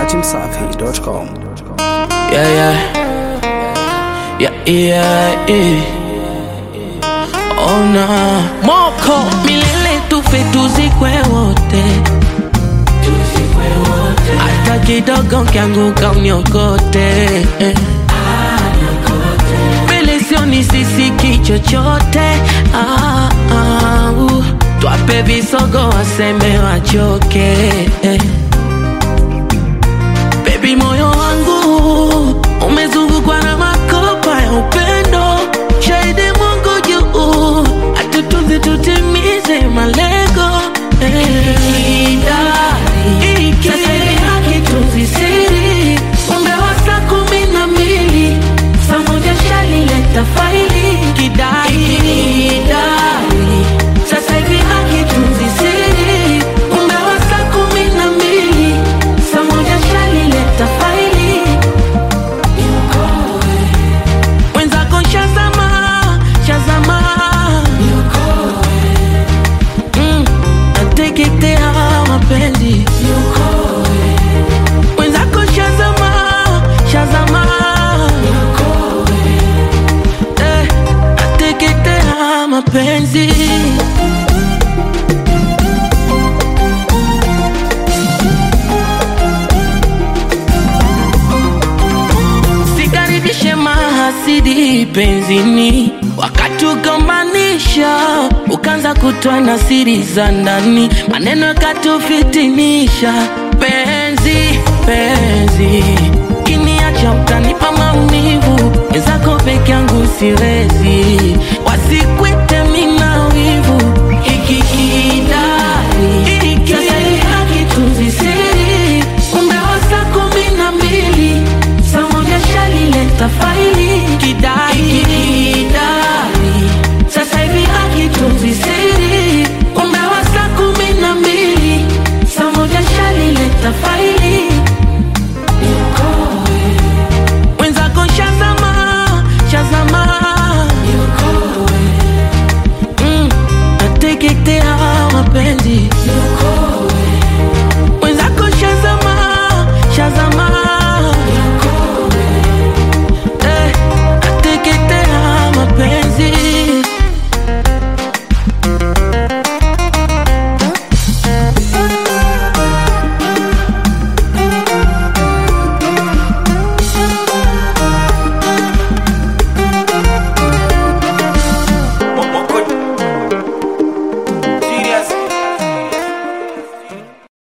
datimsafi.com. Yeah, yeah. Yeah, yeah, yeah. Oh, nah. Moko milele tufe tuzikwe wote hata kidogo kianguka uniokote eh. mbele sioni sisiki chochote ah, ah, uh. twape visogo waseme wachoke eh. Baby, moyo wangu umezungukwa na makopa ya upendo, shahidi Mungu juu, atutunze tutimize malengo eh. Sasa hivi hakitunzi siri, umbe wa saa kumi na mbili saa moja shalileta faili kidai sasa hivi hakitunzi siri, umbe wa saa kumi na mbili saa moja shalileta faili mwenzako shazama shazama Mm, nateketea mapenzi mwenzako shazama shazama Eh, nateketea mapenzi sikaribishe mahasidi penzini wakatugombanisha ukaanza kutoa na siri za ndani maneno yakatufitinisha penzi penzi kiniacha utanipa maumivu wenzako peke yangu siwezi